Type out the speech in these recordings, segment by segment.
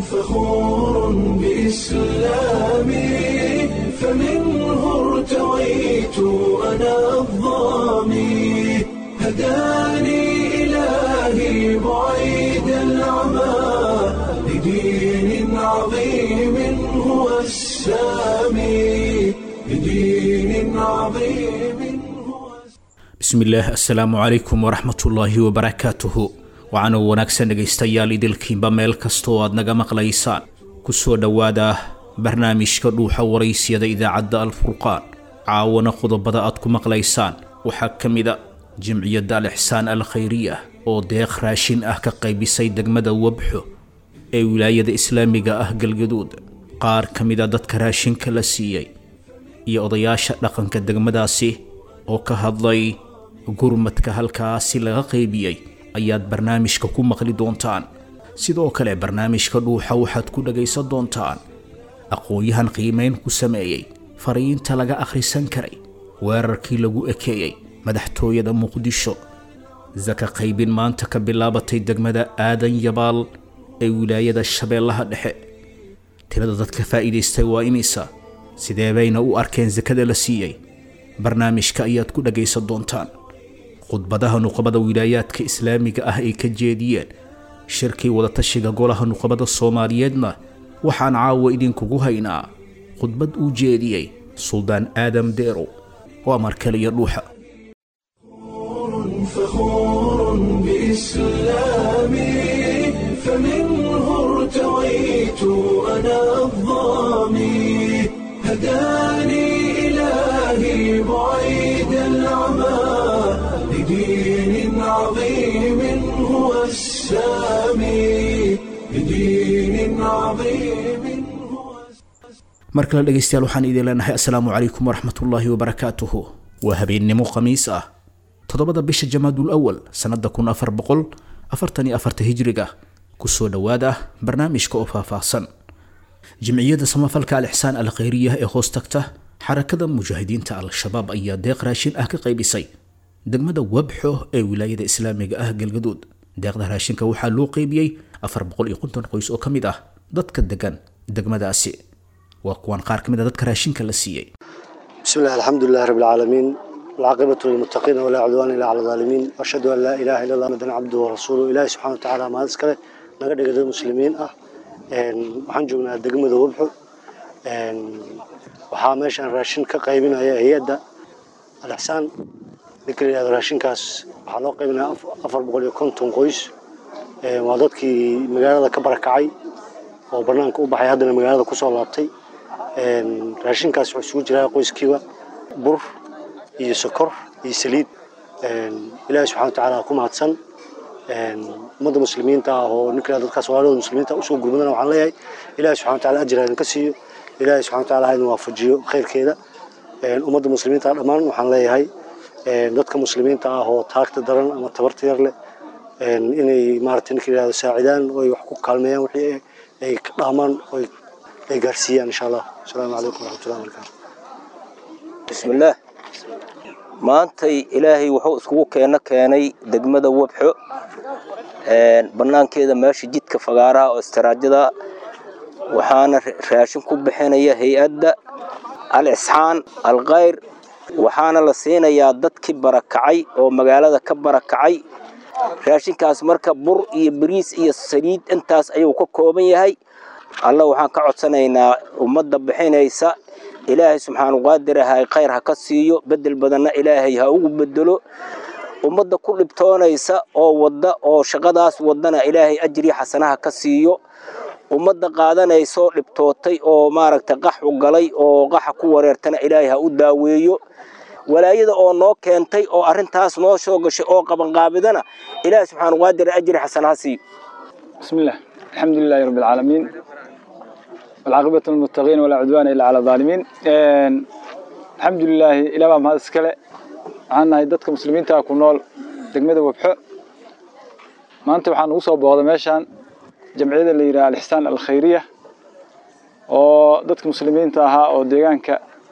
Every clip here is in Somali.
فخور بإسلامي فمنه ارتويت أنا الضامي هداني إلهي بعيد العمى لدين عظيم هو السامي لدين عظيم هو bismillaah assalaamu calaykum waraxmatullaahi wabarakaatuhu waxaana wanaagsan dhegaystayaal idilkiinba meel kasta oo aad naga maqlaysaan ku soo dhowaada barnaamijka dhuuxa waraysyada idaacadda alfurqaan caawana qodobada aad ku maqlaysaan waxaa ka mida jimciyadda al ixsaan al khayriya oo deeq raashin ah ka qaybisay degmada wabxo ee wilaayada islaamiga ah galgaduud qaar ka mida dadka raashinka la siiyey iyo odayaasha dhaqanka degmadaasi oo ka hadlay gurmadka halkaasi laga qaybiyey ayaad barnaamijka ku maqli doontaan sidoo kale barnaamijka dhuuxa waxaad ku dhagaysan doontaan aqoon-yahan qiimayn ku sameeyey fariinta laga akhrisan karay weerarkii lagu ekeeyey madaxtooyada muqdisho saka qaybin maanta ka bilaabatay degmada aadan yabaal ee wilaayada shabeellaha dhexe tirada dadka faa'iidaystay waa imisa sidee bayna u arkeen sakada la siiyey barnaamijka ayaad ku dhagaysan doontaan khudbadaha nuqabada wilaayaadka islaamiga ah ay ka jeediyeen shirkii wadatashiga golaha nuqabada soomaaliyeedna waxaan caawa idinkugu haynaa khudbad uu jeediyey suldaan aadam deerow waa markaliyo dhuuxa فخور بإسلامي فمنه ارتويت أنا الضامي هداني إلهي بعيد العمى لدين عظيم هو السامي لدين عظيم هو mar kale dhegaystayaal waxaan idin leenahay assalaamu calaykum waraxmatullaahi wabarakaatuhu waa habeennimo khamiis ah toddobada bisha jamaadul awal sannada kun afar boqol afartan iyo afarta hijriga kusoo dhowaada barnaamijka oo faahfaahsan jimciyadda samafalka al ixsaan al khayriya ee hoos tagta xarakada mujaahidiinta al-shabaab ayaa deeq raashin ah ka qaybisay degmada wabxo ee wilaayada islaamiga ah galgaduud deeqda raashinka waxaa loo qaybiyey afar boqol iyo konton qoys oo ka mid ah dadka degan degmadaasi waa kuwan qaar ka mid a dadka raashinka la siiyey بسم الله الحمد لله رب العالمين والعاقبة للمتقين ولا عدوان إلا على الظالمين وأشهد أن لا إله إلا الله مدن عبده ورسوله إلهي سبحانه وتعالى ما أذكره نقدر قدر المسلمين أه إن وحن جونا دقمة وبحو إن وحامش أن راشين كقيبنا هي هي دا الإحسان ذكر هذا راشين كاس وحلو قيبنا أفر بقول يكون تنقويس وعددك مقالة كبركعي وبرنامج أوبحي هذا المقالة كسر لابتي raashinkaas wuxuu isugu jiraa qoyskiiba bur iyo sokor iyo saliid ilaahi subxana watacaala ku mahadsan ummadda muslimiinta ah oo ninka dadkaas walaalooda muslimiinta usoo gurmadana waxaan leeyahay ilaahi subxana wataala ajir idinka siiyo ilaahi subxana wataala ha idin waafajiyo khayrkeeda ummadda muslimiinta dhammaan waxaan leeyahay dadka muslimiinta ah oo taagta daran ama tabarta yar leh inay maaragtay ninka yidhahdo saacidaan oo ay wax ku kaalmeeyaan wixii ay ka dhaamaan oo ay gaarsiiyaan insha allah asalaamu calaykum waraxmatullahi wabarakaatu bismillaah maantay ilaahay wuxuu iskugu keeno keenay degmada wabxo bannaankeeda meesha jidka fagaaraha oo istaraajada waxaana raashin ku bixinaya hay-adda al isxaan al khayr waxaana la siinayaa dadkii barakacay oo magaalada ka barakacay raashinkaas marka bur iyo bariis iyo saliid intaas ayuu ka kooban yahay alla waxaan ka codsanaynaa ummadda bixinaysa ilaahay subxaanu qaadir ah khayr ha ka siiyo bedel badanna ilaahay ha ugu bedelo ummadda ku dhibtoonaysa oo wadda oo shaqadaas waddana ilaahay ajri xasanaha ka siiyo ummadda qaadanaysoo dhibtootay oo maaragtay qaxu galay oo qaxa ku wareertana ilaahay ha u daaweeyo walaayada oo noo keentay oo arrintaas noo soo gashay oo qabanqaabidana ilaahay subxaanu qaadir ajri xasana ha siiyo بسم الله الحمد لله رب العالمين والعاقبة للمتقين ولا عدوان إلا على الظالمين إن الحمد لله إلى ما هذا سكلة عنا يدتك مسلمين تاكل نول دقمة وبحق ما أنت وحنا وصل بهذا ماشان جمعية اللي يرى الإحسان الخيرية oo dadka muslimiinta ahaa oo deegaanka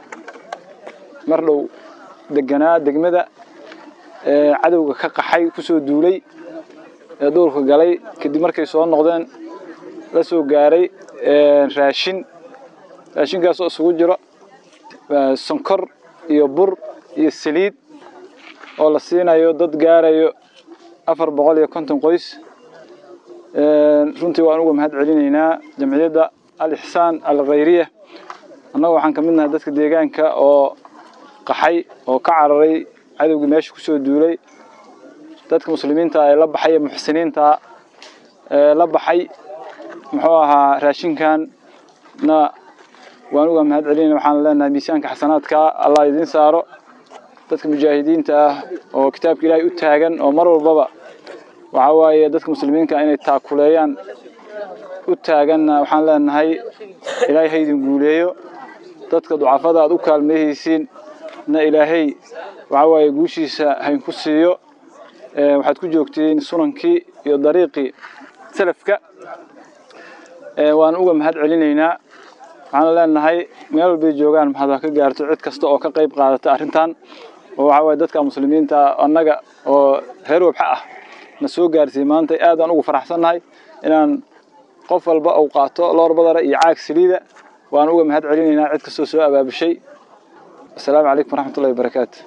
mar dhow deganaa degmada ee cadowga ka qaxay kusoo duulay ee duurka galay kadib markay soo noqdeen la soo gaaray raashin raashinkaasoo isugu jiro sonkor iyo bur iyo saliid oo la siinayo dad gaarayo afar boqol iyo konton qoys runtii waan uga mahad celinaynaa jamciyadda al ixsaan al khayriya annaga waxaan ka mid nahay dadka deegaanka oo qaxay oo ka cararay cadowgii meesha kusoo duulay dadka muslimiinta ee la baxay ee muxsiniinta ee la baxay muxuu ahaa raashinkan na waan uga mahad celinayna waxaan leenahay miisaanka xasanaadka allah idiin saaro dadka mujaahidiinta ah oo kitaabka ilaahay u taagan oo mar walbaba waxa waaye dadka muslimiinka inay taakuleeyaan u taaganna waxaan leenahay ilaahay ha idin guuleeyo dadka ducafada aad u kaalmeehaysiin na ilaahay waxa waaye guushiisa haynku siiyo waxaad ku joogtiin sunankii iyo dariiqii salafka waan uga mahad celinaynaa waxaan leenahay meel walbay joogaan maxaad ha ka gaarto cid kasta oo ka qayb qaadata arrintan oo waxa waaye dadka muslimiinta annaga oo reer wabxa ah na soo gaarsiiyey maanta aad aan ugu faraxsannahay inaan qof walba uu qaato loor badara iyo caag saliida waan uga mahad celinaynaa cid kastoo soo abaabushay asalaamu calaykum waraxmatullahi wabarakaatu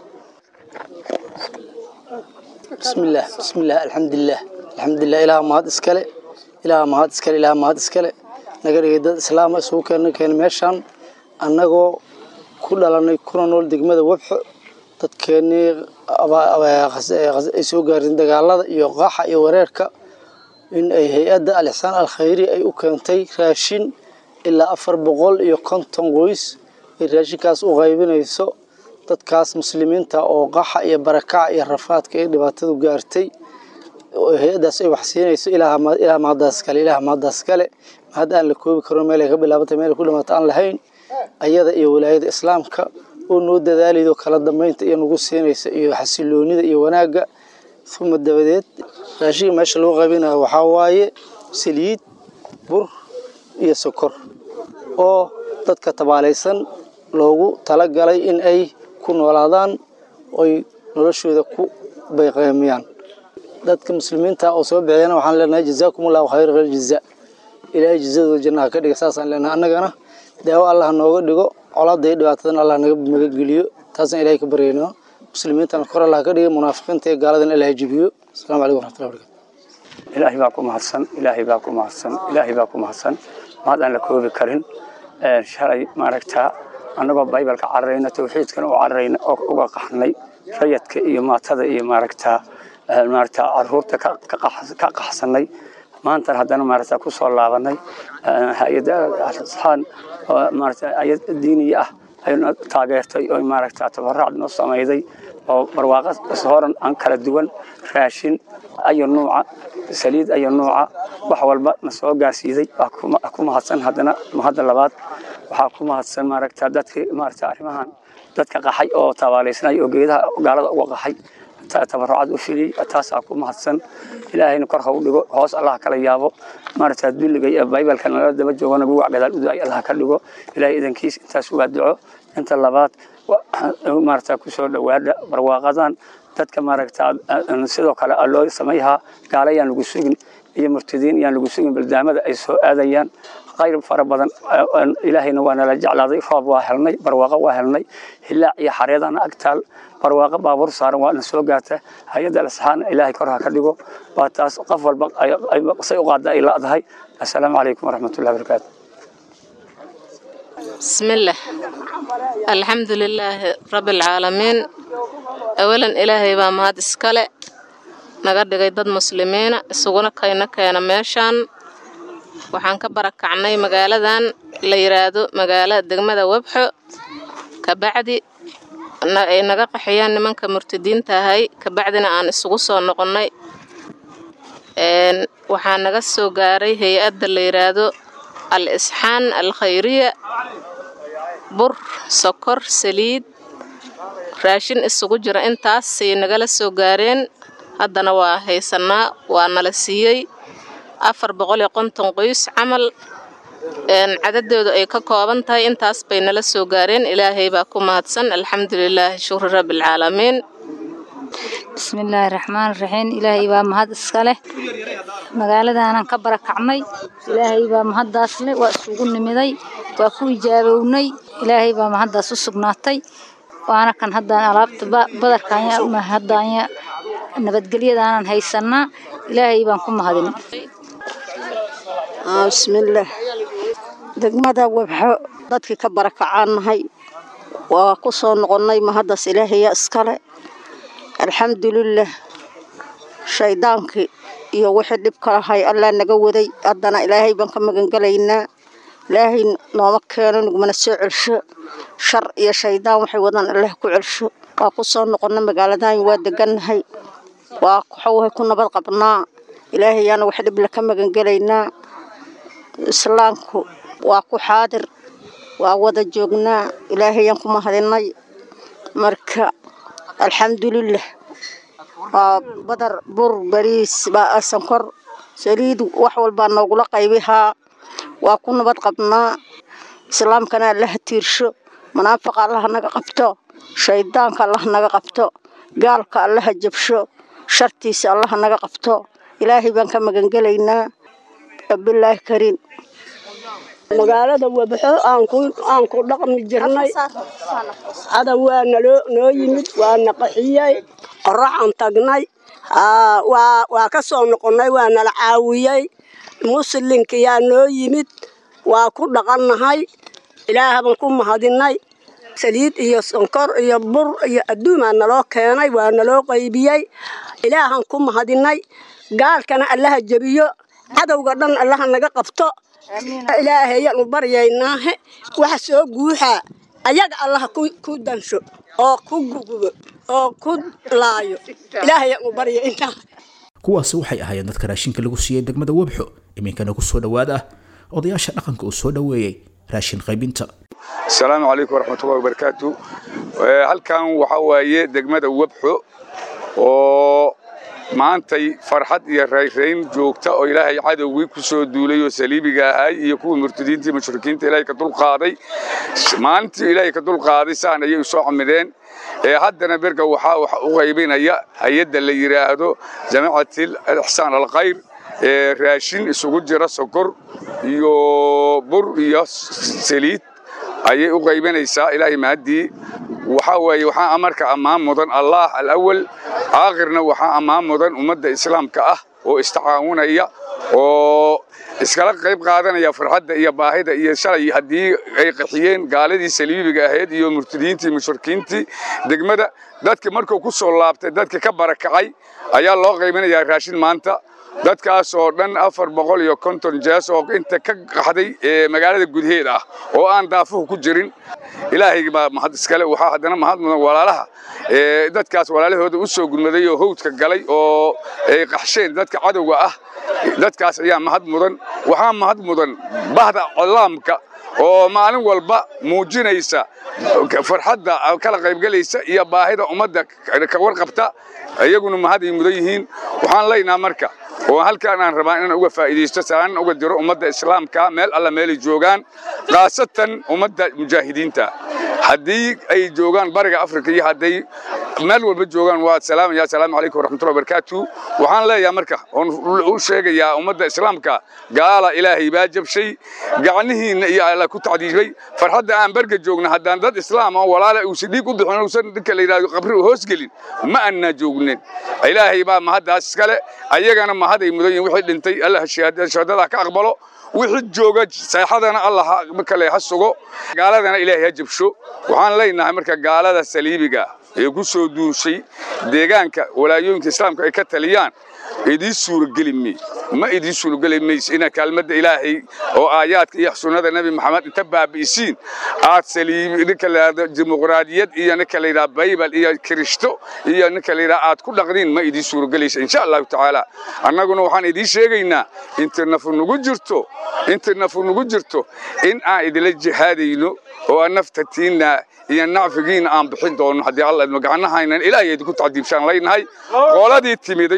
بسم الله بسم الله الحمد لله الحمد لله إله ما هاد إسكاله إله ما هاد إسكاله إله ما هاد إسكاله نقدر يدا إسلام سوق كان كان ماشان أنغو كل لنا كنا نقول دقمة وبح تتكني أبا أبا خس خس سوق قارن دجالة يقاح يوريرك إن أي هيئة الإحسان الخيري أي أكنتي راشين إلا أفر بقول يكون تنقويس الراشين كاس أغيبين يسوع dadkaas muslimiinta oo qaxa iyo barakaca iyo rafaadka iyo dhibaatadu gaartay hay-adaas ay wax siinayso ilaa mahadaas kale ilaah mahadaas kale mahad aan la koobi karo meel ay ka bilaabantay meel ay ku dhamaata aan lahayn ayada iyo walaayada islaamka oo noo dadaalaydo kala dambeynta iyo nagu siinaysa iyo xasiloonida iyo wanaagga uma dabadeed raashinka meesha lagu qaybinayo waxaa waaye saliid bur iyo sokor oo dadka tabaalaysan loogu talagalay in ay ku noolaadaan oy noloshooda ku bayqeemiyaan dadka muslimiinta oo soo bixiyana waxaan leenahay jazaakum allahu khayr khayr jazaa ilaahay jazadooda jannaha ka dhiga saasaan leenahay annagana daawo allah nooga dhigo colaada iyo dhibaatadan allah naga magageliyo taasaan ilahay ka baryaynaa muslimiintana kor allah ka dhiga munaafiqiinta iyo gaaladan allah jibiyo asalaamu calaykum waraxmatullahi barakatu ilaahay baa ku mahadsan ilaahay baa ku mahadsan ilaahay baa ku mahadsan mahad aan la koobi karin shalay maaragtaa annagoo baybalka cararayna tawxiidkana u cararayna oo uga qaxnay rayadka iyo maatada iyo maaragtaa maaragtaa caruurta ka qaxsanay maantan haddana maaragtaa ku soo laabanay hay-adda asxaan oo maaragtaa ayad diiniya ah ayna taageertay oo maaragtaa tabaraac noo samayday oo barwaaqo horan aan kala duwan raashin ayo nuuca saliid ayo nuuca wax walba na soo gaarsiiday waa ku mahadsan haddana mahadda labaad waxaa ku mahadsan maaragtaa dadkii maaragtaa arrimahan dadka qaxay oo tabaalaysnay oo geedaha gaalada uga qaxay tabarucad u filiyey taasaa ku mahadsan ilaahayna kor ha u dhigo hoos allah kala yaabo maaragtaa dulliga iyo baybalka nala daba joogana gugac gadaal u daay allah ka dhigo ilaahay idankiis intaas waa duco inta labaad maaragtaa kusoo dhowaada barwaaqadan dadka maaragtaa sidoo kale loo samayhaa gaala yaan lagu sugin iyo murtadiin yaan lagu sugin baldaamada ay soo aadayaan khayr fara badan ilaahayna waa nala jeclaaday roob waa helnay barwaaqo waa helnay hilaac iyo xareedana agtaal barwaaqo baabuur saaran waa na soo gaarta hay-adda lasxaan ilaahay kor ha ka dhigo waa taas qof walba say u qaada ay la'dahay assalaamu calaykum waraxmatullahi wabarakaatu بسم الله الحمد لله رب العالمين أولا إلهي بaa mahad iskale naga dhigay dad muslimiina isuguna kayna keena meeshaan waxaan ka barakacnay magaaladan la yiraahdo magaalada degmada webxo kabacdi ay naga qaxiyaan nimanka murtadiinta ahay kabacdina aan isugu soo noqonnay waxaa naga soo gaaray hay-adda la yiraahdo al isxaan al khayriya bur sokor saliid raashin isugu jira intaasay nagala soo gaareen haddana waa haysanaa waa nala siiyey afar boqol iyo konton qoys camal cadadoodu ay ka kooban tahay intaas bay nala soo gaareen ilaahay baa ku mahadsan alxamdulilaahi shukri rabbialcaalamiin bismillaahi raxmaan raxiim ilaahay baa mahad iska leh magaaladaanan ka barakacnay ilaahay baa mahaddaas leh waa isugu nimiday waa ku ijaabownay ilaahay baa mahaddaas u sugnaatay waana kan haddaan alaabta badarkaanya haddaanya nabadgelyadaanan haysanaa ilaahay baan ku mahadin bismillaah degmada wabxo dadkii ka barakacaannahay waa ku soo noqonnay mahaddaas ilaahaya iskale alxamdulilah shaydaankii iyo wixii dhib ka lahay allaa naga waday haddana ilaahay baan ka magangelaynaa ilaahay nooma keeno nugmana soo celsho shar iyo shaydaan waxay wadaan allah ku celsho waa ku soo noqonnay magaaladaany waa degannahay waa waxawahay ku nabad qabnaa ilaahayaana wax dhibla ka magangelaynaa islaamku waa ku xaadir waa wada joognaa ilaahayaan ku mahadinay marka alxamdulilah waa badar bur bariis baa sankor saliid wax walbaa noogula qaybihaa waa ku nabad qabnaa islaamkana allaha tiirsho munaafaqa allaha naga qabto shaydaanka allaha naga qabto gaalka allaha jabsho shartiisa allaha naga qabto ilaahay baan ka magangelaynaa bilaahi kariim magaalada wabxo aan ku dhaqmi jirnay cadow waa naloo noo yimid waana qaxiyey qoraxaan tagnay waa ka soo noqonnay waa nala caawiyey muslinkayaa noo yimid waa ku dhaqannahay ilaahabaan ku mahadinay saliid iyo sonkor iyo bur iyo adduumaa naloo keenay waa naloo qaybiyey ilaahaan ku mahadinay gaalkana allaha jebiyo cadowga dhan allaha naga qabto ilaahayaan u baryaynaahe waxa soo guuxaa ayaga allaha ku dansho oo ku gugubo oo ku laayo ilaahayaan u baryaynaa kuwaasi waxay ahaayeen dadka raashinka lagu siiyey degmada webxo iminkana ku soo dhowaad ah odayaasha dhaqanka uu soo dhoweeyey raashin qaybinta asalaamu calaykum waraxmatullahi wabarakaatu halkan waxaa waaye degmada webxo oo maantay farxad iyo rayrayn joogta oo ilaahay cadowgii ku soo duulay oo saliibiga ahay iyo kuwii murtadiintii mushrikiinta ilaahay ka dulqaaday maalintii ilaahay ka dulqaaday saan ayay usoo camideen ee haddana berga waxaa wax u qaybinaya hay-adda la yidhaahdo jamacatil alixsaan alkhayr ee raashin isugu jira sokor iyo bur iyo saliid ayay u qaybinaysaa ilaahay mahaddii waxaa weeye waxaa amarka ammaan mudan allah alawal aakhirna waxaa ammaan mudan ummadda islaamka ah oo istacaawunaya oo iskala qayb qaadanaya farxadda iyo baahida iyo shalay haddii ay qaxiyeen gaaladii saliibiga ahayd iyo murtadiintii mushrikiintii degmada dadka markuu ku soo laabtay dadka ka barakacay ayaa loo qaybinayaa raashin maanta dadkaas oo dhan afar boqol iyo konton jees oo inta ka qaxday ee magaalada gudaheeda ah oo aan daafuhu ku jirin ilaahay baa mahad iskale waxaa haddana mahad mudan walaalaha ee dadkaas walaalahooda u soo gurmaday oo howdka galay oo ay qaxsheen dadka cadowga ah dadkaas ayaa mahad mudan waxaa mahad mudan bahda colaamka oo maalin walba muujinaysa farxadda kala qaybgelaysa iyo baahida ummadda ka warqabta iyaguna mahaday mudan yihiin waxaan leynaha marka oo halkaan aan rabaa inaan uga faa'iidaysto salaan uga diro ummadda islaamka meel alla meelay joogaan khaasatan ummadda mujaahidiinta haddii ay joogaan bariga afrika iyo hadday meel walba joogaan waa salaamaya asalaamu calaykum waraxmatullahi wabarakaatu waxaan leeyahay marka oon u sheegayaa ummadda islaamka gaala ilaahay baa jabshay gacnihiinna iyo alla ku tacdiibay farxadda aan berga joogna haddaan dad islaam oo walaala uusan dhiig u bixin uusan ninka la yidhahdo qabri u hoos gelin ma annaa joognin ilaahay baa mahaddaas iskale ayagana mahaday mudan yihin wixii dhintay allah shahaadadaa ka aqbalo wixii jooga seexadana allah kale ha sugo gaaladana ilaahay ha jabsho waxaan leenahay marka gaalada saliibiga ee ku soo duushay deegaanka walaayooyinka islaamka ay ka taliyaan idiin suurageli may ma idiin suurageli mayso ina kaalmadda ilaahay oo aayaadka iyo sunnada nebi maxamed inta baabi'isiin aad saliibi ninka la yidhahdo dimuqraadiyad iyo ninka la yidhahdo baybal iyo kirishto iyo ninka la yidhahdo aad ku dhaqdiin ma idiin suuragelaysa insha allahu tacaala annaguna waxaan idiin sheegaynaa inta nafu nugu jirto inta nafu nugu jirto in aan idila jihaadayno oo aan naftatiinna iyo nacfigiina aan bixin doono haddii alla idmo gacanahaynan ilaahay idinku tacdiibshaan leynahay qoladii timiday oo hadda halka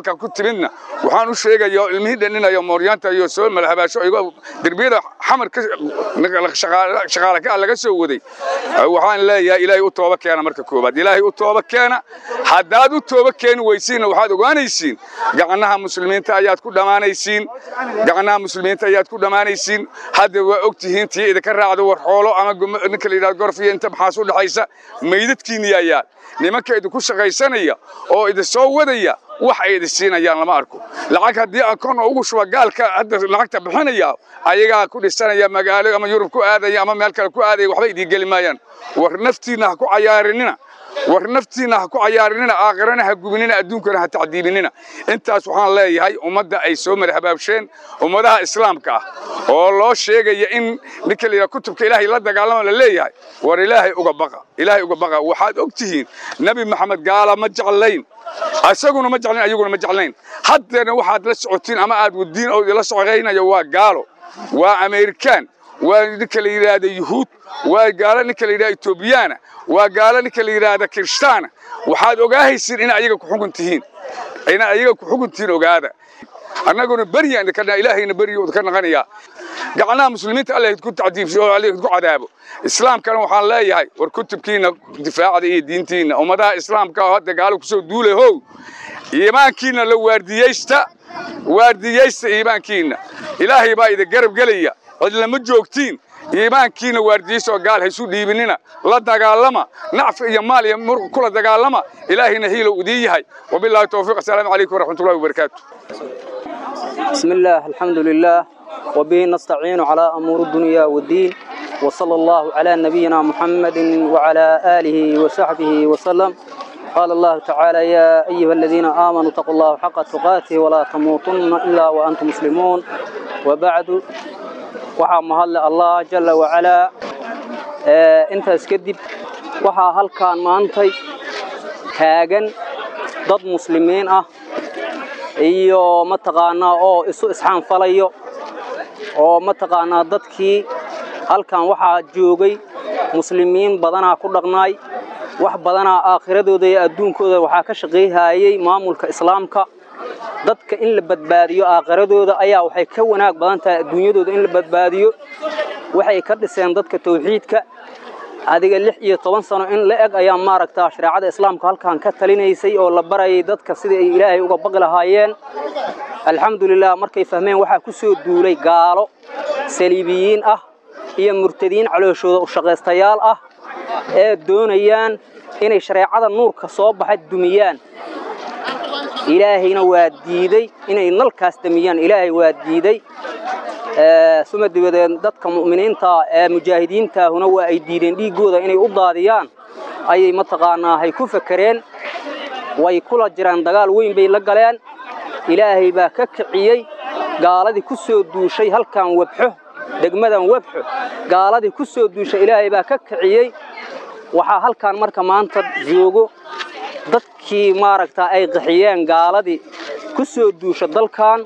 halkan ku timidna waxaan u sheegaya oo ilmihii dhaninayo mooryaanta iyo soo malhabaasho igo derbiyada xamar ka shaqaale ka laga soo waday waxaan leeyahay ilaahay u tooba keena marka koobaad ilaahay u tooba keena haddaad u tooba keeni weysiinna waxaad ogaanaysiin gacnaha muslimiinta ayaad ku dhammaanaysiin gacnaha muslimiinta ayaad ku dhammaanaysiin hadda waa og tihiin tii idinka raacdo war xoolo ama ninka la yidhahdo gorfiya inta maxaas u dhexaysa meydadkiinni ayaa nimanka idinku shaqaysanaya oo idin soo wadaya wax ay idin siinayaan lama arko lacag haddii akoon ugu shuba gaalka hadda lacagta bixinaya ayagaa ku dhisanaya magaalo ama yurub ku aadaya ama meel kale ku aadaya waxba idiin geli maayaan war naftiinna ha ku cayaarinina war naftiinna ha ku cayaarinina aakhirana ha gubinina adduunkana ha tacdiibinina intaas waxaan leeyahay ummadda ay soo marhabaabsheen ummadaha islaamka ah oo loo sheegaya in ninka layidhaha kutubka ilaahay la dagaalama la leeyahay war ilaahay uga baqa ilaahay uga baqa waxaad og tihiin nebi maxamed gaala ma jeclayn isaguna ma jeclayn ayaguna ma jeclayn haddeena waxaad la socotiin ama aad wadiin oo idinla socodaynayo waa gaalo waa amerikaan waa ninka la yidhaahda yuhuud waa gaalo ninka la yidhahda etoobiyaana waa gaalo ninka la yidhaahda kirishtaana waxaad ogaahaysiin inay ayaga ku xugun tihiin inay ayaga ku xugun tihiin ogaada annaguna berya idinka ilaahayna beryo idinka naqanayaa gacnaha muslimiinta allah idinku tacdiibsiyo oo allah idinku cadaabo islaamkana waxaan leeyahay war kutubkiina difaacda iyo diintiina ummadaha islaamka oo hadda gaalo kusoo duulay how iimaankiina la waardiyeysta waardiyeysta iimaankiina ilaahay baa idin garab gelaya cidlama joogtiin iimaankiina waardiyeysta oo gaal haysu dhiibinina la dagaalama nacfi iyo maal iyo muruq kula dagaalama ilaahayna hiilow idiin yahay wabilaahi towfiiq assalaamu calaykum waraxmatullahi wabarakaatu بسم الله الحمد لله وبه نستعين على أمور الدنيا والدين وصلى الله على نبينا محمد وعلى آله وصحبه وسلم قال الله تعالى يا أيها الذين آمنوا اتقوا الله حق تقاته ولا تموتن إلا وأنتم مسلمون وبعد وحا مهل الله جل وعلا آه انت اسكدب وحا هل كان مانتي تاغن ضد مسلمين اه iyo mataqaanaa oo isu isxaanfalayo oo mataqaanaa dadkii halkan waxaa joogay muslimiin badanaa ku dhaqnaay wax badanaa aakhiradooda iyo adduunkooda waxaa ka shaqayhayay maamulka islaamka dadka in la badbaadiyo aakhiradooda ayaa waxay ka wanaag badan tahay adduunyadooda in la badbaadiyo waxay ka dhiseen dadka tawxiidka adiga lix iyo toban sano in la eg ayaa maaragtaa shareecada islaamka halkan ka talinaysay oo la barayay dadka sidii ay ilaahay uga baqi lahaayeen alxamdulilah markay fahmeen waxaa ku soo duulay gaalo saliibiyiin ah iyo murtadiin calooshooda u shaqaystayaal ah ee doonayaan inay shareecada nuurka soo baxa dumiyaan ilaahayna waa diiday inay nalkaas damiyaan ilaahay waa diiday suma dibadeed dadka mu'miniinta ee mujaahidiintaahuna waa ay diideen dhiiggooda inay u daadiyaan ayay mataqaanaa hay ku fakereen way kula jiraan dagaal weyn bay la galeen ilaahay baa ka kiciyey gaaladii ku soo duushay halkan webxo degmadan webxo gaaladii ku soo duushay ilaahay baa ka kiciyey waxaa halkan marka maanta joogo dadkii maaragtaa ay qaxiyeen gaaladii ku soo duusha dalkan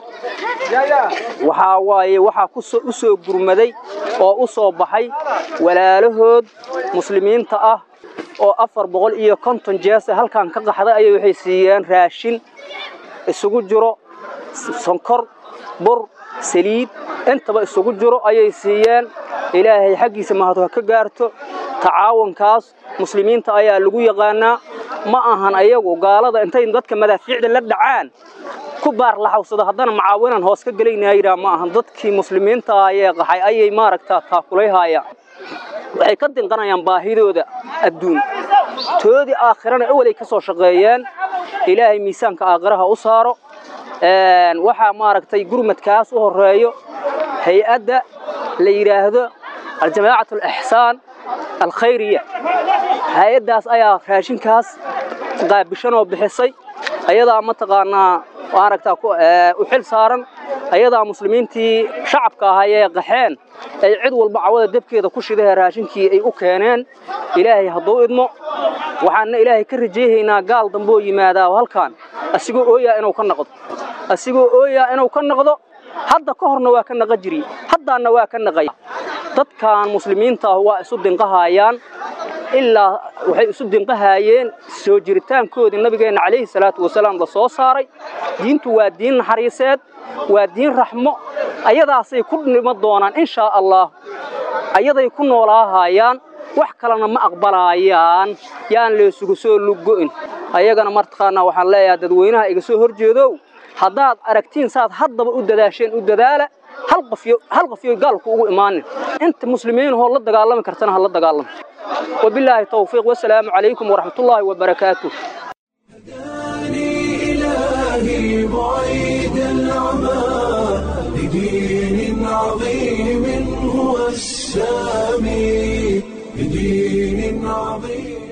waxaa waaye waxaa u soo gurmaday oo u soo baxay walaalahood muslimiinta ah oo afar boqol iyo konton jeesa halkan ka qaxday ayay waxay siiyeen raashin isugu jiro sonkor bur saliid intaba isugu jiro ayay siiyeen ilaahay xaggiisa mahadu ha ka gaarto tacaawunkaas muslimiinta ayaa lagu yaqaanaa ma ahan ayagu gaalada intay dadka madaafiicda la dhacaan ku baar laxawsado haddana macaawinan hoos ka gelaynaa yidhaa ma ahan dadkii muslimiinta ayee qaxay ayay maaragtaa taakulayhaayaan waxay ka dinqanayaan baahidooda adduun toodii aakhirana ewelay ka soo shaqeeyeen ilaahay miisaanka aakhiraha u saaro waxaa maaragtay gurmadkaas u horeeyo hay-adda la yidhaahdo aljamaacat alixsaan alkhayriya hay-addaas ayaa raashinkaas qaabishanoo bixisay ayadaa mataqaanaa maaragtaa u xil saaran ayadaa muslimiintii shacabka ahaayee qaxeen ay cid walba cawada debkeeda ku shidahe raashinkii ay u keeneen ilaahay hadduu idmo waxaanna ilaahay ka rajayhaynaa gaal dambeoo yimaadaa halkan asigoo ooyaa inuu ka noqdo asigoo ooyaa inuu ka noqdo hadda ka horna waa ka naqa jiri haddaanna waa ka naqaya dadkan muslimiinta ah waa isu dinqahaayaan ilaa waxay isu dinqahaayeen soo jiritaankoodii nabigeenna calayhi salaatu wasalaam la soo saaray diintu waa diin naxariiseed waa diin raxmo ayadaasay ku dhimo doonaan inshaa allah ayaday ku noolaahayaan wax kalena ma aqbalaayaan yaan laysugu soo luggo'in ayagana martaqaanaa waxaan leeyahay dadweynaha iga soo hor jeedow haddaad aragtiin saad haddaba u dadaasheen u dadaala hal qofyo hal qofyo gaalku ugu imaanin inta muslimiinahoo la dagaalami kartana ha la dagaalamo wabilaahi tawfiiq wasalaamu calaykum waraxmatullaahi wabarakaatuh إلهي بعيد العمى لدين عظيم هو السامي لدين عظيم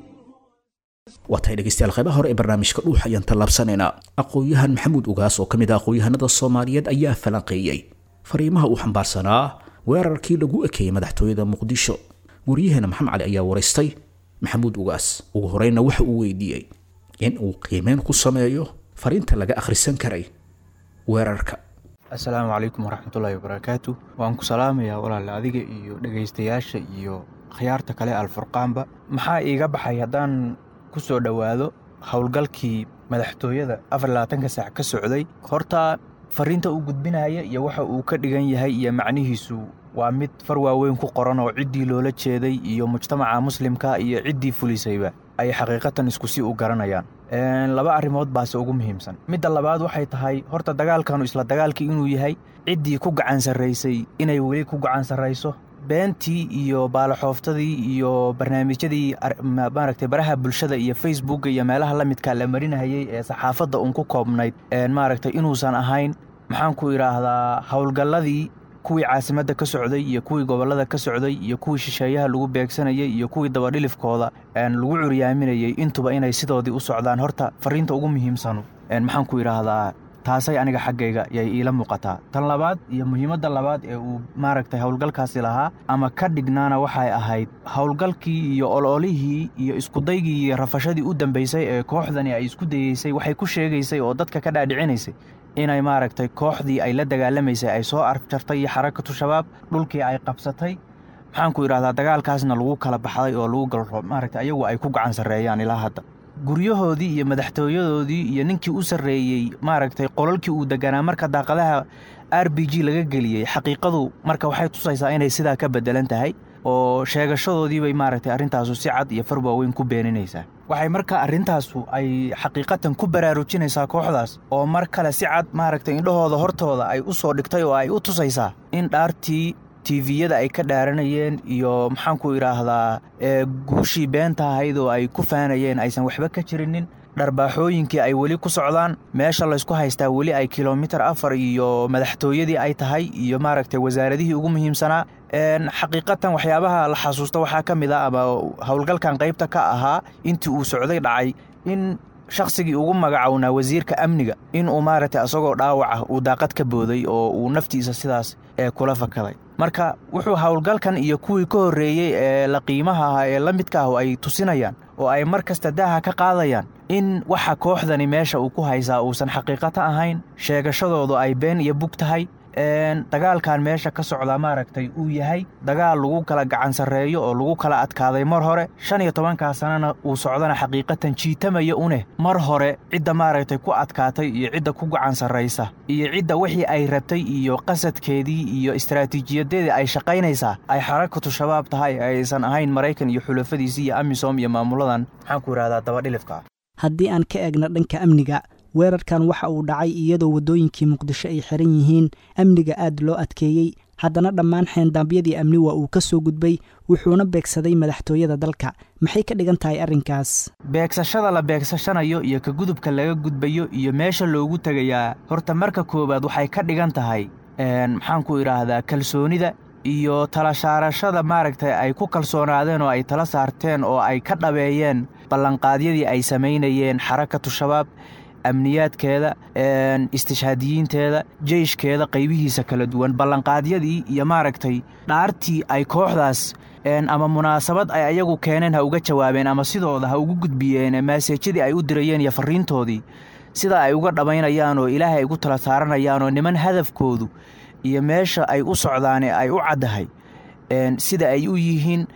waa tahay dhegeystayaal qaybaha hore ee barnaamijka dhuux ayaan tallaabsanaynaa aqoon-yahan maxamuud ugaas oo ka mid ah aqoon-yahanada soomaaliyeed ayaa falanqeeyey fariimaha uu xambaarsanaa weerarkii lagu ekeeyey madaxtooyada muqdisho guryaheena maxamed cali ayaa waraystay maxamuud ugaas ugu horeyna waxa uu weydiiyey in uu qiimeyn ku sameeyo fariinta laga akhrisan karay weerarka assalaamu calaykum waraxmatullaahi wabarakaatu waan ku salaamayaa walaale adiga iyo dhegaystayaasha iyo khiyaarta kale alfurqaanba maxaa iiga baxay haddaan ku soo dhowaado howlgalkii madaxtooyada afar labaatanka saac ka socday horta fariinta uu gudbinaya iyo waxa uu ka dhigan yahay iyo macnihiisu waa mid far waaweyn ku qoran oo ciddii loola jeeday iyo mujtamaca muslimka iyo ciddii fulisayba ay xaqiiqatan isku si u garanayaan laba arrimood baase ugu muhiimsan midda labaad waxay tahay horta dagaalkanu isla dagaalkii inuu yahay ciddii ku gacan sarraysay inay weli ku gacan sarrayso beentii iyo baalaxooftadii iyo barnaamijyadii maaragtay baraha bulshada iyo facebooka iyo meelaha la midkaa la marinahayey ee saxaafadda uun ku koobnayd maaragtay inuusan ahayn maxaan ku idhaahdaa howlgalladii kuwii caasimadda ka socday iyo kuwii gobollada ka socday iyo kuwii shisheeyaha lagu beegsanayey iyo kuwii dabadhilifkooda lagu curyaaminayey intuba inay sidoodii u socdaan horta fariinta ugu muhiimsanu maxaan ku idhaahdaa taasay aniga xaggayga yay iila muuqataa tan labaad iyo muhiimadda labaad ee uu maaragtay howlgalkaasi lahaa ama ka dhignaana waxay ahayd howlgalkii iyo ololihii iyo iskudaygii iyo rafashadii u dambaysay ee kooxdani ay isku dayeysay waxay ku sheegaysay oo dadka ka dhaadhicinaysay inay maaragtay kooxdii ay la dagaalamaysay ay soo arjartay iyo xarakatu shabaab dhulkii ay qabsatay maxaan ku idhahdaa dagaalkaasna lagu kala baxday oo lagu galro maaragtay ayagu ay ku gacan sarreeyaan ilaa hadda guryahoodii iyo madaxtooyadoodii iyo ninkii u sarreeyey maaragtay qolalkii uu deganaa marka daaqadaha r b g laga geliyey xaqiiqadu marka waxay tusaysaa inay sidaa ka beddelan tahay oo sheegashadoodiibay maaragtay arrintaasu si cad iyo far waaweyn ku beeninaysaa waxay marka arrintaasu ay xaqiiqatan ku baraarujinaysaa kooxdaas oo mar kale si cad maaragtay indhahooda hortooda ay u soo dhigtay oo ay u tusaysaa in dhaartii tiviyada ay ka dhaaranayeen iyo maxaanku idhaahdaa guushii beenta ahayd oo ay ku faanayeen aysan waxba ka jirinin dharbaaxooyinkii ay weli ku socdaan meesha laysku haystaa weli ay kilomitir afar iyo madaxtooyadii ay tahay iyo maaragtay wasaaradihii ugu muhiimsanaa xaqiiqatan waxyaabaha la xasuusta waxaa ka mid a ama howlgalkan qaybta ka ahaa intii uu socday dhacay in shakhsigii ugu magacownaa wasiirka amniga in uu maaragtay asagoo dhaawaca uu daaqad ka booday oo uu naftiisa sidaas ee kula fakaday marka wuxuu howlgalkan iyo kuwii ka horreeyey ee la qiimaha ahaa ee la midka ahu ay tusinayaan oo ay mar kasta daaha ka qaadayaan in waxa kooxdani meesha uu ku haysaa uusan xaqiiqato ahayn sheegashadoodu ay been iyo bug tahay dagaalkan meesha ka socdaa maaragtay uu yahay dagaal lagu kala gacan sarreeyo oo lagu kala adkaaday mar hore shan iyo tobankaa sanana uu socdana xaqiiqatan jiitamaya uneh mar hore cidda maaragtay ku adkaatay iyo cidda ku gacan sarraysa iyo cidda wixii ay rabtay iyo qasadkeedii iyo istaraatiijiyadeedii ay shaqaynaysaa ay xarakatu shabaab tahay aysan ahayn maraykan iyo xulafadiisii iyo amisom iyo maamuladan maxaan ku idhahdaa dabadhilifka haddii aan ka eegna dhanka amniga weerarkan waxa uu dhacay iyadoo waddooyinkii muqdisho ay xiran yihiin amniga aad loo adkeeyey haddana dhammaan xeendaabyadii amni waa uu ka soo gudbay wuxuuna beegsaday madaxtooyada dalka maxay ka dhigan tahay arrinkaas beegsashada la beegsashanayo iyo ka gudubka laga gudbayo iyo meesha loogu tegayaa horta marka koowaad waxay ka dhigan tahay maxaan ku idhaahdaa kalsoonida iyo tala saarashada maaragtay ay ku kalsoonaadeen oo ay tala saarteen oo ay ka dhabeeyeen ballanqaadyadii ay samaynayeen xarakatu shabaab amniyaadkeeda istishhaadiyiinteeda jeyshkeeda qaybihiisa kala duwan ballanqaadyadii iyo maaragtay dhaartii ay kooxdaas ama munaasabad ay ayagu keeneen ha uga jawaabeen ama sidooda ha ugu gudbiyeen maaseejyadii ay u dirayeen iyo farriintoodii sida ay uga dhammaynayaan oo ilaahay ay ugu tala saaranayaan oo niman hadafkoodu iyo meesha ay u socdaane ay u caddahay sida ay u yihiin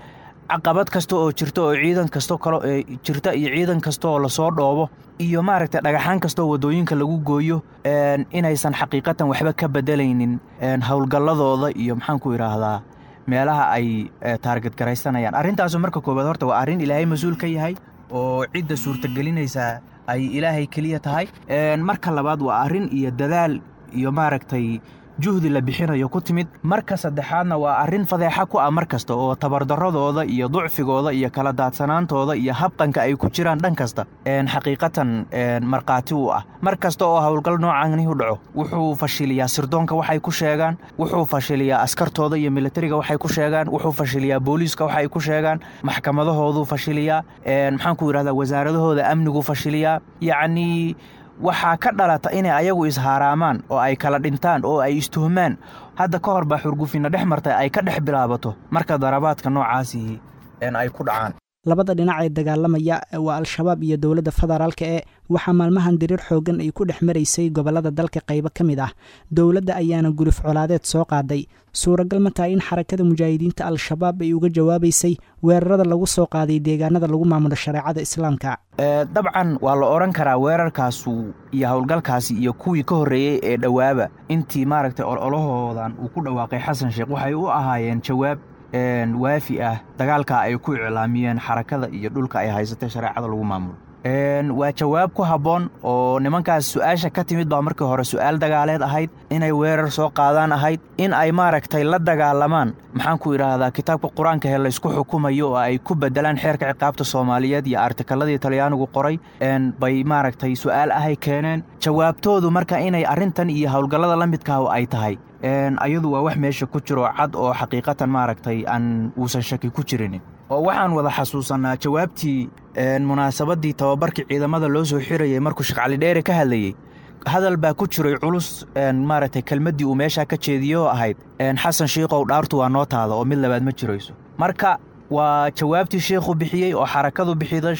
caqabad kasta oo jirta oo ciidan kastoo kale ee jirta iyo ciidan kasta oo lasoo dhoobo iyo maaragtay dhagaxaan kastaoo waddooyinka lagu gooyo inaysan xaqiiqatan waxba ka bedelaynin howlgalladooda iyo maxaan ku idhaahdaa meelaha ay taarget garaysanayaan arrintaasu marka koowaad horta waa arrin ilaahay mas-uul ka yahay oo cidda suurtagelinaysaa ay ilaahay keliya tahay marka labaad waa arrin iyo dadaal iyo maaragtay juhdi la bixinayo ku timid marka saddexaadna waa arrin fadeexa ku ah mar kasta oo tabardarradooda iyo ducfigooda iyo kala daadsanaantooda iyo habqanka ay ku jiraan dhan kasta xaqiiqatan markhaati u ah mar kasta oo howlgal noocani u dhaco wuxuu fashiliyaa sirdoonka waxay ku sheegaan wuxuu fashiliyaa askartooda iyo militariga waxay ku sheegaan wuxuu fashiliyaa booliiska waxay ku sheegaan maxkamadahooduu fashiliyaa maxaan ku yidhahdaa wasaaradahooda amnigu fashiliyaa yacnii waxaa ka dhalata inay ayagu ishaaraamaan oo ay kala dhintaan oo ay istuhmaan hadda ka hor baa xurgufinna dhex martay ay ka dhex bilaabato marka darabaadka noocaasii ay ku dhacaan labada dhinac ee dagaalamaya waa al-shabaab iyo dowladda federaalka ee waxaa maalmahan diriir xooggan ay ku dhex maraysay gobollada dalka qaybo ka mid ah dowladda ayaana guluf colaadeed soo qaaday suuragal ma tahay in xarakada mujaahidiinta al-shabaab ay uga jawaabaysay weerarada lagu soo qaaday deegaanada lagu maamulo shareecada islaamka dabcan waa la odhan karaa weerarkaasu iyo howlgalkaasi iyo kuwii ka horreeyey ee dhowaaba intii maaragtay ololahoodan uu ku dhawaaqay xasan sheekh waxay u ahaayeen jawaab waafi ah dagaalka ay ku iclaamiyeen xarakada iyo dhulka ay haysatay shareecada lagu maamulo waa jawaab ku habboon oo nimankaas su-aasha ka timid baa markii hore su-aal dagaaleed ahayd inay weerar soo qaadaan ahayd in ay maaragtay la dagaalamaan maxaan ku idhaahdaa kitaabka qur-aanka he laysku xukumayo oo ay ku bedelaan xeerka ciqaabta soomaaliyeed iyo artikaladii talyaanigu qoray bay maaragtay su-aal ahay keeneen jawaabtoodu marka inay arrintan iyo howlgallada la midkaah ay tahay ayadu waa wax meesha ku jiro cad oo xaqiiqatan maaragtay aan uusan shaki ku jirinin oo waxaan wada xasuusannaa jawaabtii munaasabadii tababarkii ciidamada loo soo xirayay markuu sheekh cali dheere ka hadlayey hadal baa ku jiray culus maaragtay kelmaddii uu meeshaa ka jeediyey oo ahayd xasan shiikow dhaartu waa noo taada oo mid labaad ma jirayso marka waa jawaabtii sheikhu bixiyey oo xarakadu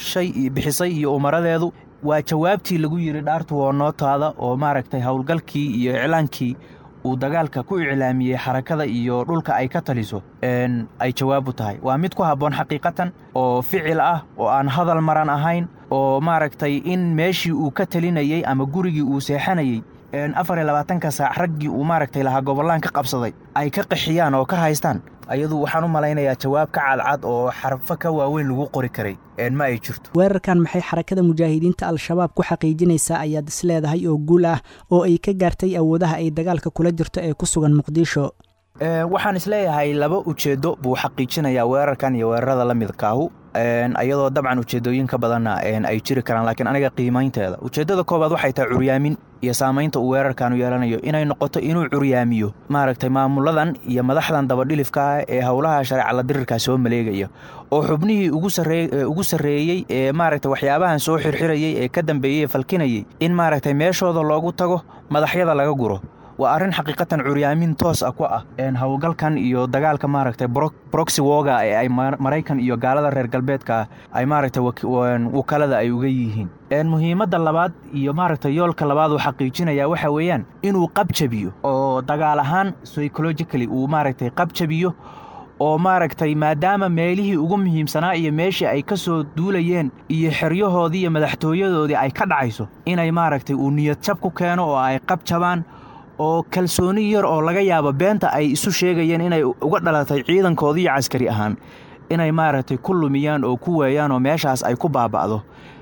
bixisay iyo umaradeedu waa jawaabtii lagu yidhi dhaartu waa noo taada oo maaragtay howlgalkii iyo iclaankii uu dagaalka ku iclaamiyey xarakada iyo dhulka ay ka taliso ay jawaab u tahay waa mid ku habboon xaqiiqatan oo ficil ah oo aan hadal maran ahayn oo maaragtay in meeshii uu ka talinayey ama gurigii uu seexanayey afar iyo labaatanka saac raggii uu maaragtay lahaa gobollaan ka qabsaday ay ka qaxiyaan oo ka haystaan ayadu waxaan u malaynayaa jawaab ka cadcad oo xarfo ka waaweyn lagu qori karay ma ay jirto weerarkan maxay xarakada mujaahidiinta al-shabaab ku xaqiijinaysaa ayaad is leedahay oo guul ah oo ay ka gaartay awoodaha ay dagaalka kula jirto ee ku sugan muqdisho waxaan isleeyahay laba ujeeddo buu xaqiijinayaa weerarkan iyo weerarada la midkaahu ayadoo dabcan ujeeddooyinka badanna ay jiri karaan laakiin aniga qiimaynteeda ujeeddada koowaad waxay tahay curyaamin iyo saamaynta uu weerarkan u yeelanayo inay noqoto inuu curyaamiyo maaragtay maamuladan iyo madaxdan dabadhilifka ah ee howlaha shareecala dirirkaa soo maleegaya oo xubnihii ugu sarreeyey ee maaragtay waxyaabahan soo xirxirayey ee ka dambeeyey ee falkinayey in maaragtay meeshooda loogu tago madaxyada laga guro waa arrin xaqiiqatan curyaamin toos ah ku ah howlgalkan iyo dagaalka maaragtay broxy woga ee ay maraykan iyo gaalada reer galbeedka ay maaragtay wakalada ay uga yihiin muhiimadda labaad iyo maaragtay yoolka labaad uu xaqiijinayaa waxa weeyaan inuu qabjabiyo oo dagaal ahaan psychologically uu maaragtay qabjabiyo oo maaragtay maadaama meelihii ugu muhiimsanaa iyo meeshii ay ka soo duulayeen iyo xeryahoodii iyo madaxtooyadoodii ay ka dhacayso inay maaragtay uu niyad jab ku keeno oo ay qabjabaan oo kalsooni yar oo laga yaabo beenta ay isu sheegayeen inay uga dhalatay ciidankoodii iyo caskari ahaan inay maaragtay ku lumiyaan oo ku weeyaan oo meeshaas ay ku baaba'do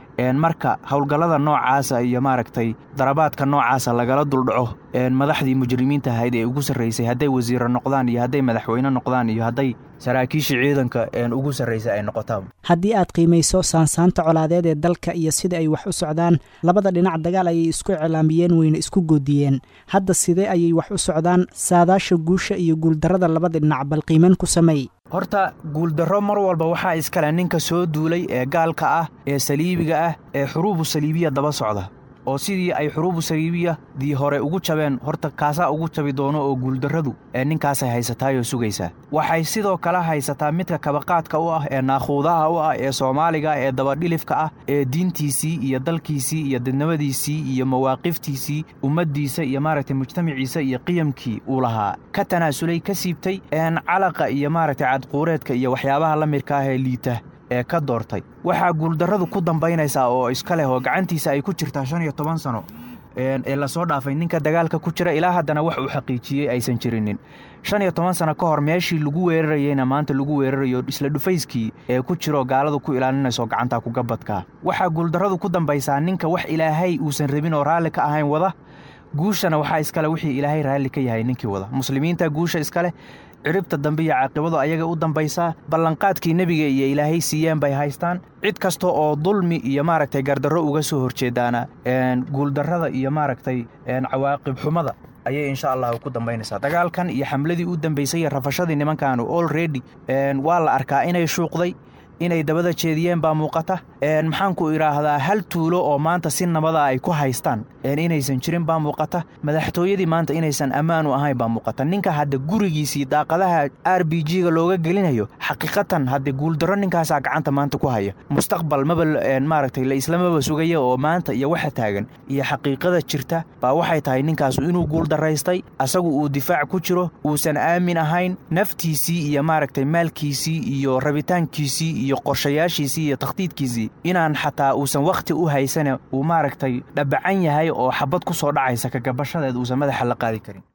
marka howlgallada noocaasa iyo maaragtay darabaadka noocaasa lagala duldhaco madaxdii mujrimiinta ahayd ee ugu sarraysay hadday wasiiro noqdaan iyo hadday madaxweyne noqdaan iyo hadday saraakiishii ciidanka ugu sarraysay ay noqotaan haddii aad qiimayso saansaanta colaadeed ee dalka iyo sida ay wax u socdaan labada dhinac dagaal ayay isku iclaamiyeen weyna isku goodiyeen hadda sidee ayay wax u socdaan saadaasha guusha iyo guuldarrada labada dhinac bal qiimayn ku sameey horta guuldarro mar walba waxaa iskale ninka soo duulay ee gaalka ah ee saliibiga ah ee xuruubu saliibiya daba socda oo sidii ay xuruubu saliibiyadii hore ugu jabeen horta kaasaa ugu jabi doono oo guuldarradu ee ninkaasay haysataayoo sugaysaa waxay sidoo kale haysataa midka kabaqaadka u ah ee naakhuudaha u ah ee soomaaliga ee dabadhilifka ah ee diintiisii iyo dalkiisii iyo dadnimadiisii iyo mawaaqiftiisii ummaddiisa iyo maaragtay mujtamaciisa iyo qiyamkii uu lahaa ka tanaasulay ka siibtay een calaqa iyo maaragtay cadquureedka iyo waxyaabaha la midka ah ee liita ee ka doortay waxaa guuldarradu ku dambaynaysaa oo iska leh oo gacantiisa ay ku jirtaa shan iyo toban sano ee lasoo dhaafay ninka dagaalka ku jira ilaa haddana wax uu xaqiijiyey aysan jirinin shan iyo toban sano ka hor meeshii lagu weerarayeyna maanta lagu weerarayo isla dhufayskii ee ku jiro gaaladu ku ilaalinayso gacantaa kugabadkaa waxaa guuldarradu ku dambaysaa ninka wax ilaahay uusan rabin oo raalli ka ahayn wada guushana waxaa iskale wixii ilaahay raalli ka yahay ninkii wada muslimiinta guusha iskaleh ciribta dambe iyo caaqibadu ayaga u dambaysaa ballanqaadkii nebiga iyo ilaahay siiyeen bay haystaan cid kasta oo dulmi iyo maaragtay gardarro uga soo horjeedaana guuldarrada iyo maaragtay cawaaqib xumada ayay insha allahu ku dambaynaysaa dagaalkan iyo xamladii u dambaysay iyo rafashadii nimankaanu olredy waa la arkaa inay shuuqday inay dabada jeediyeen baa muuqata maxaanku idhaahdaa hal tuulo oo maanta si nabada ay ku haystaan inaysan jirin baa muuqata madaxtooyadii maanta inaysan ammaan u ahayn baa muuqata ninka hadda gurigiisii daaqadaha r b g-ga looga gelinayo xaqiiqatan hadde guuldarro ninkaasaa gacanta maanta ku haya mustaqbal maba maaragtay la islamaba sugaya oo maanta iyo waxa taagan iyo xaqiiqada jirta baa waxay tahay ninkaasu inuu guuldaraystay asagu uu difaac ku jiro uusan aamin ahayn naftiisii iyo maaragtay maalkiisii iyo rabitaankiisii iyo qorshayaashiisii iyo takhdiidkiisii inaan xataa uusan wakhti u haysane uu maaragtay dhabacan yahay oo xabad ku soo dhacaysa kagabashadeed uusan madaxa la qaadi karin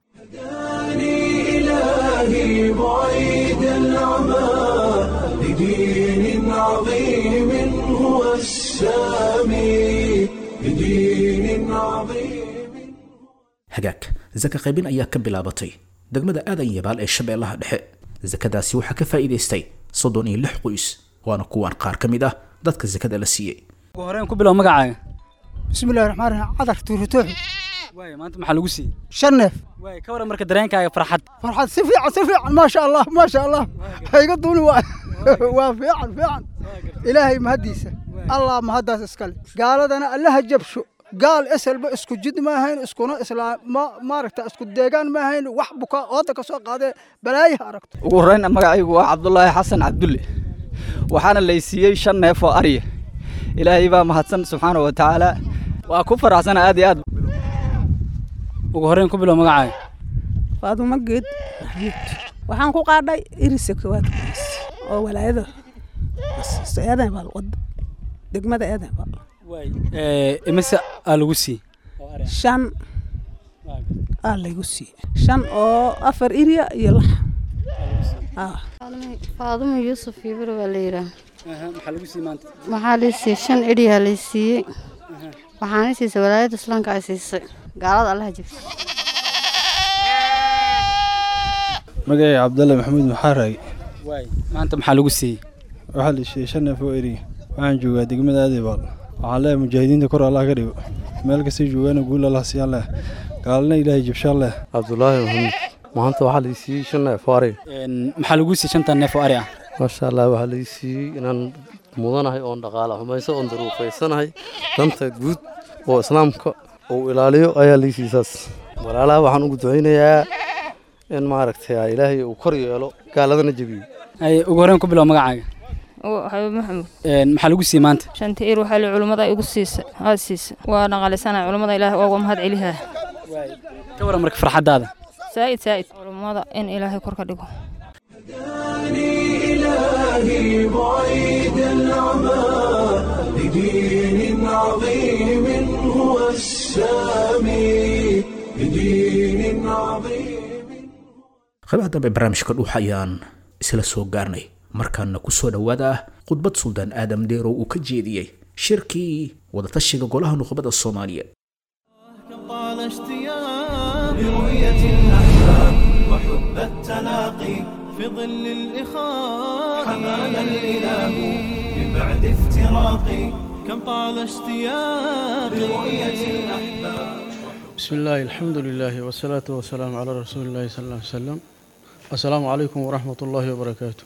إلهي بعيد العمى لدين عظيم هو السامي لدين عظيم hagaag saka qaybin ayaa ka bilaabatay degmada aadan yabaal ee shabeellaha dhexe sakadaasi waxaa ka faa'iidaystay soddon iyo lix qoys waana kuwan qaar ka mid ah dadka sakada la siiyey ugu horeen ku bilow magacaaga bismillahi raxmaan raxiim cadar tuuritooxi waay maanta maxaa lagu siiyey shan neef waay ka waran marka dareenkaaga farxad farxad si fiican si fiican maasha allah maasha allah hayga duuni waa waa fiican fiican ilaahay mahaddiisa allah mahaddaas iskale gaaladana allaha jabsho gaal eselba isku jid ma ahayn iskuna islaam ma maaragta isku deegaan ma ahayn wax buka ooda ka soo qaadee balaayaha aragto ugu horreyn magacaygu waa cabdulaahi xasan cabdulle waxaana laysiiyey shan neef oo arya ilaahay baa mahadsan subxaana wa tacaala waa ku faraxsana aad iyo aad ugu horreyn ku bilow magacaaga faadumo geed waxaan ku qaadhay irisa koowaad oo walaayada eedan baa wada degmada eedan baa imise aa lagu siiyey shan aa lagu siiyey shan oo afar irya iyo lax faadumo yuusuf ibro baa la yidhaah maxaa lagu siiyey maanta waxaa lii siiyey shan idhiyaa lay siiyey waxaana siisay walaayadda islaamka ay siisay gaalada allaha jibsa magacay cabdalle maxamuud maxaaraage waay maanta maxaa lagu siiyey waxaa la siiyey shan neef oo eriga waxaan joogaa degmada aadibaal waxaan leeyahay mujaahidiinta kor allah ka dhigo meel kastay joogaana guul allah siiyaan leh gaalana ilaahay jibshaan leh cabdulaahi maxamuud maanta waxaa la siiyey shan neef oo ari maxaa lagu siiyey shantan neef oo ari ah maasha allah waxaa la siiyey inaan mudanahay oon dhaqaala xumayso oon daruufaysanahay danta guud oo islaamka uu ilaaliyo ayaa lii siisaas walaalaha waxaan ugu ducaynayaa in maaragtay ilaahay uu kor yeelo gaaladana jebiyo ugu horreyn ku bilow magacaaga xabiib maxamuud maxaa lagu siiyey maanta shanta ir waxaa li culummada igu siisa aad siisa waa dhaqaalisana culummada ilaahay ooga mahad celihaa ka waran marka farxaddaada saa'id saa'id culummada in ilaahay kor ka dhigo إلهي بعيد العمى لدين عظيم هو السامي لدين عظيم qaybaha dambe barnaamijka dhuuxa ayaan isla soo gaarnay markaana ku soo dhowaada khudbad suldaan aadam dheerow uu ka jeediyey shirkii wadatashiga golaha nuqbada soomaaliyeed طال اشتياق لرؤية الأحباب وحب التلاقي في ظل الإخاء حمانا الإله من بعد افتراقي كم طال اشتياق لرؤية الأحباب بسم الله الحمد لله والصلاة والسلام على رسول الله صلى الله عليه وسلم السلام عليكم ورحمة الله وبركاته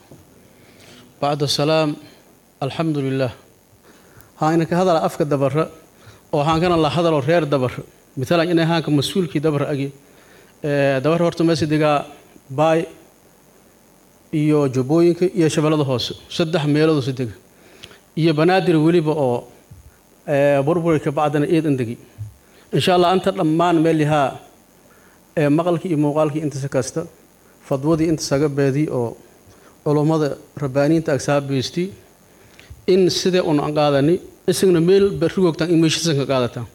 بعد السلام الحمد لله ها إنك هذا أفك الدبرة oo haankana la hadalo reer dabar matalan inay haanka mas-uulkii dabar agi dabar horta meesa degaa baay iyo jubbooyinka iyo shabeellada hoose saddex meeloodoo dega iyo banaadir weliba oo burburka bacdana eed andegi insha allah anta dhammaan meelihaa maqalkii iyo muuqaalkii intasa kasta fadwadii intasaga beedi oo culummada rabbaaniinta agsaa beesti in sidee un aan qaadani isagna meel barrigoogtaan in meeshiisan ka qaadataan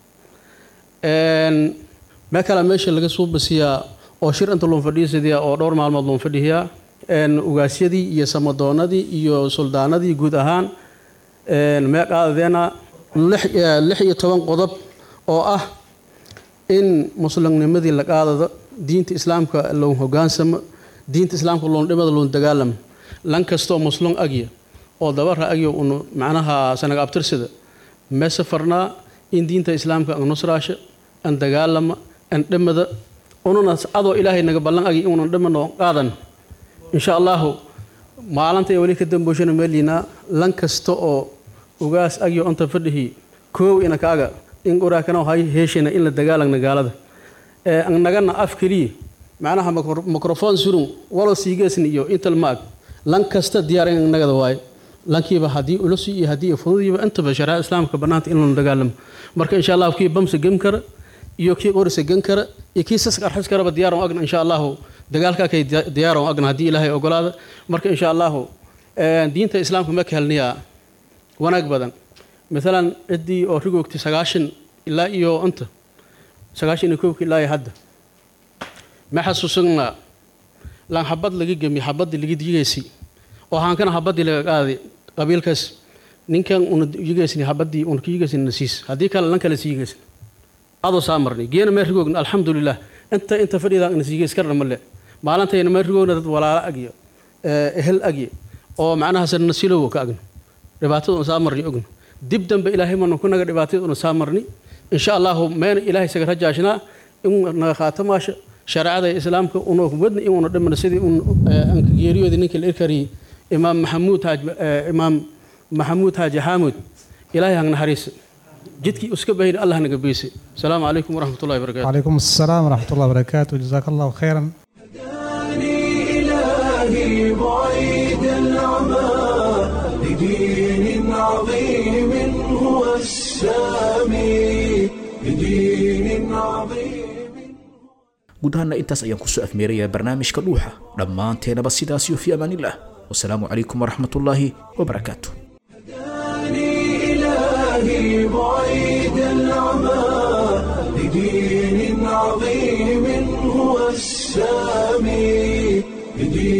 mee kale meesha laga soo basiyaa oo shir inta loon fadhiisadiyaa oo dhowr maalmood loon fadhihiyaa ugaasyadii iyo samadoonadii iyo suldaanadii guud ahaan mee qaadadeena lix iyo toban qodob oo ah in muslimnimadii la qaadado diinta islaamka loon hogaansamo diinta islaamka loon dhimada loon dagaalamo lan kastoo muslum agya oo dabara agyo un macnaha sanaga abtirsada mee safarnaa in diinta islaamka an nusraasha an dagaalama an dhimada ununa adoo ilaahay naga ballan agi inunan dhimano qaadan insha allahu maalinta weli ka damboshana meeliinaa lan kasta oo ugaas agyo onta fadhihi koow ina kaaga in uraakana hay heeshina in la dagaalagna gaalada nagana af keliya macnaha microphone surun walo siigeesni iyo intal ma ag lan kasta diyaar in nagada waaye lankiiba haddii ulusi iyo haddii fududiiba intaba shariicada islaamka bannaanta in lanu dagaalamo marka insha allahu kii bamsa gem kara iyo kii qorisa gen kara iyo kii saska arxis karaba diyaaran agna insha allahu dagaalkaa kay diyaaran agna haddii ilaahay ogolaada marka insha allahu diinta islaamka ma ka helniyaa wanaag badan maalan ciddii oo rigoogtay sagaashan ilaa iyo inta sagaashan iyo koobka ilaa iyo hadda ma xasuusanaa lan xabad laga gemi xabaddii laga digaysay oo haankana xabaddii laga qaaday qabiilkaas ninkan una yigaysni xabaddii una ka yigaysni nasiis haddii kale lan kale siigaysni adoo saa marnay geena mee rigoogna alxamdulilah inta inta fadhidaa na siigays karna male maalintayna mee rigoogna dad walaalo agya ehel agya oo macnahaas nasilowo ka agna dhibaatada una saa marnay ogna dib dambe ilaahay manu ku naga dhibaatada una saa marnay insha allahu meena ilaahay isaga rajaashnaa in naga khaatamaasha shareecada islaamka una wadna in una dhimana sidii un anka geeriyoodi ninka la irkariyey imaam maxamuud haaj imaam maxamuud haaji xaamud ilaahay hang naxariisa jidkii iska bahayna allah naga beyse asalaamu calaykum waraxmat ullahi barakatu وعليكم السلام ورحمة الله وبركاته جزاك الله خيرا إلهي بعيد العمى لدين عظيم هو السامي لدين عظيم guud ahaana intaas ayaan kusoo afmeerayaa barnaamijka dhuuxa dhammaanteenaba sidaasiyo fi amaanillah wasalaamu calaykum waraxmatullaahi wabarakaatu إلهي بعيد العمى لدين عظيم هو السامي لدين